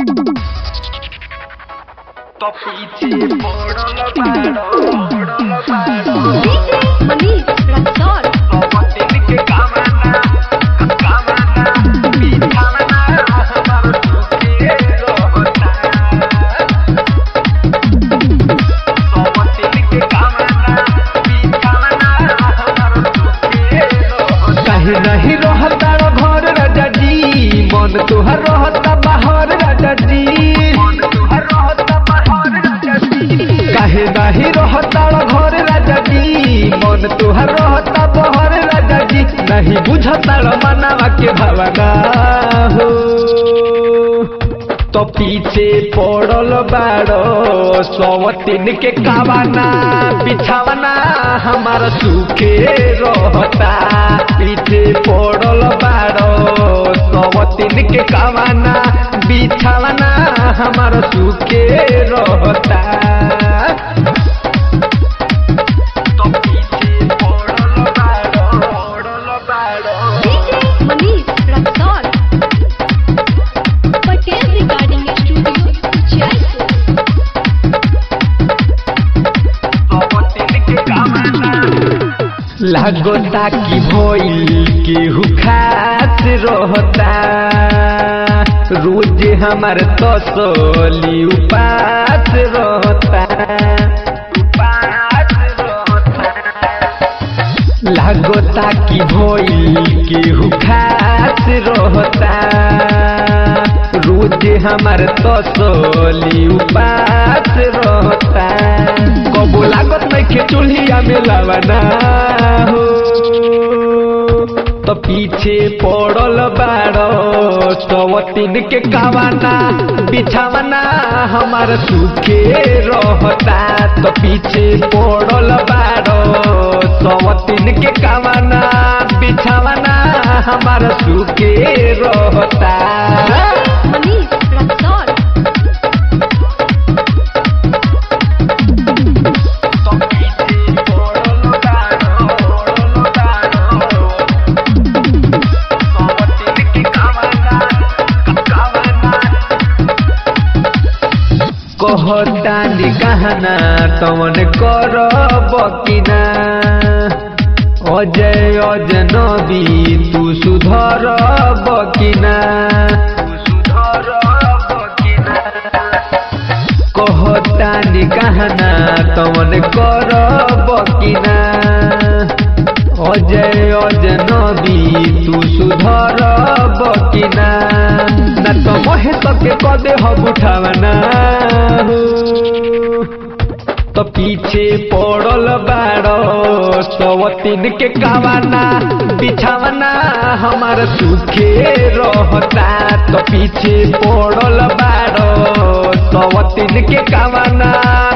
तो पीछे पड़ल बाड़ो पड़ल बाड़ो DJ Manish Raksol. दिन के कामना कामना बिछावना हमार सुखे रहता दिन के कामना बिछावना हमार सुखे रहता काहे नहीं रहता घर राजा जी मन तुहर रहता बाहर राजा जी मन तुहर रहता बाहर राजा जी काहे नहीं रहता घर राजा जी मन तुहर रहता बाहर राजा जी नहीं बुझता मनावा के भावना हो तो पीछे पड़ल बाड़ो सवतीन के कावाना बिछावना हमार सुखे रहता पीछे पड़ल बाड़ो सवतीन के कावाना बिछावना हमार सुखे रहता तो पीछे पड़ल बाड़ो पड़ल बाड़ो DJ Manish Raksol. Patel Recording Studio, Jaipur. लागता कि भइल केहू खास रहता रोज हमार तसली उपास रहता लागता कि भइल केहू खास रहता रोज हमार तसली उपास रहता कबो लागत नहीं चूल्हिया में लवना हो तो पीछे पड़ल बाड़ो सवतीन के कावाना बिछावना हमार सुखे रहता तो पीछे पड़ल बाड़ो सवतीन के कावाना बिछावना हमार सुखे रहता Manish Raksol. कहतानी कहना तमन कर बकिना अजय अजनबी तू सुधर बकिना कहतानी कहना तमन कर बकिना अजय अजनबी तू सुधर बकिना ना तो महेश के कदे हम उठावना हो तो पीछे पड़ल बाड़ो सवतीन के कावाना बिछावना हमार सुखे रहता तो पीछे पड़ल बाड़ो सवतीन के कावाना